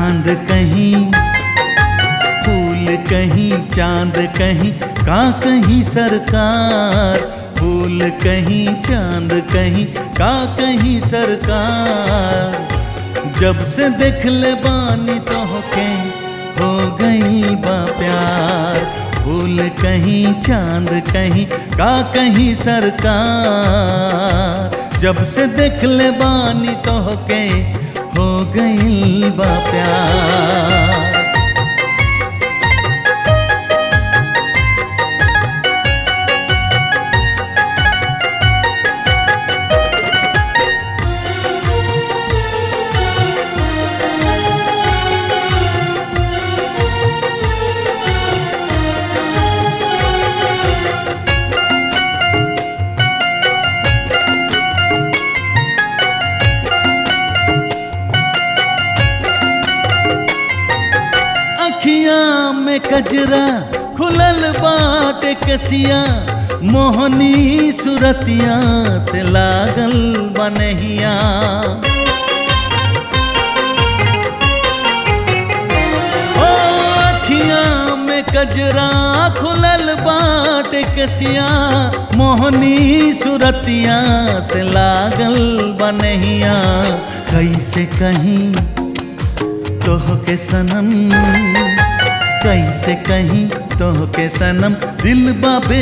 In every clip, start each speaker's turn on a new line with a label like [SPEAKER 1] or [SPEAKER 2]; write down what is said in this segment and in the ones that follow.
[SPEAKER 1] चांद कहीं फूल कहीं चांद कहीं का कहीं सरकार फूल कहीं चांद कहीं का कहीं सरकार जब से देख ले बानी तो के हो गई बा प्यार फूल कहीं चांद कहीं का कहीं सरकार जब से देख ले बानी तो के हो गई बा प्यार अखियां में कजरा खुलल बात कसिया मोहनी सुरतिया से लागल बनहिया ओ अखियां में कजरा खुलल बात कसिया मोहनी सुरतिया से लागल बनहिया कैसे कहीं तोह के सनम कैसे कहीं तोह के सनम दिल बाबे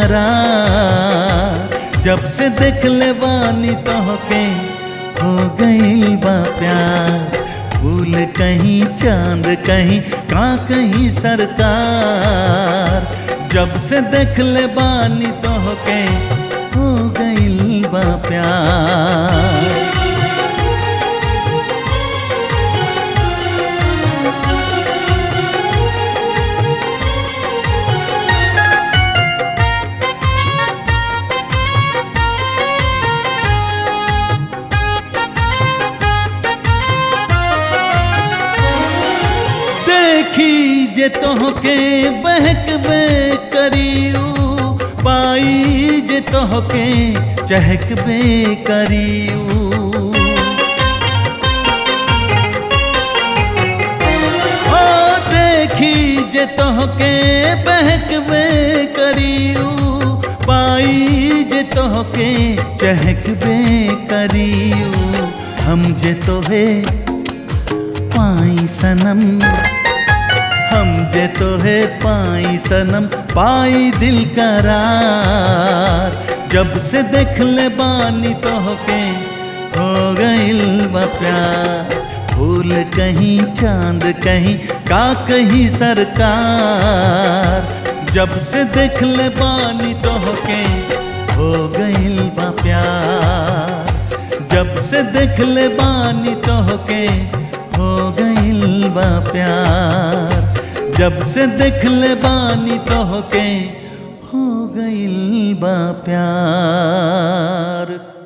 [SPEAKER 1] करार जब से देख ले बानी तोह के हो गई बा प्यार फूल कहीं चांद कहीं का कहीं सरकार जब से देख ले बानी तोह के हो गई बा प्यार देखी जे तोहके बहकबे करियू पाई जे तोहके चहकबे करियू ओ देखी जे तोहके बहकबे करियू पाई जे तोहके चहकबे करियू हम जे तोहे पाई सनम हम जे तोहे पाई सनम पाई दिल करार जब से देख ले बानी तोहके हो गइल बा प्यार फूल कहीं चांद कहीं का कहीं सरकार जब से देख ले बानी तोहके हो गइल बा प्यार जब से देख ले बानी तोहके हो गइल बा प्यार जब से देख ले बानी तोहके हो गइल बा प्यार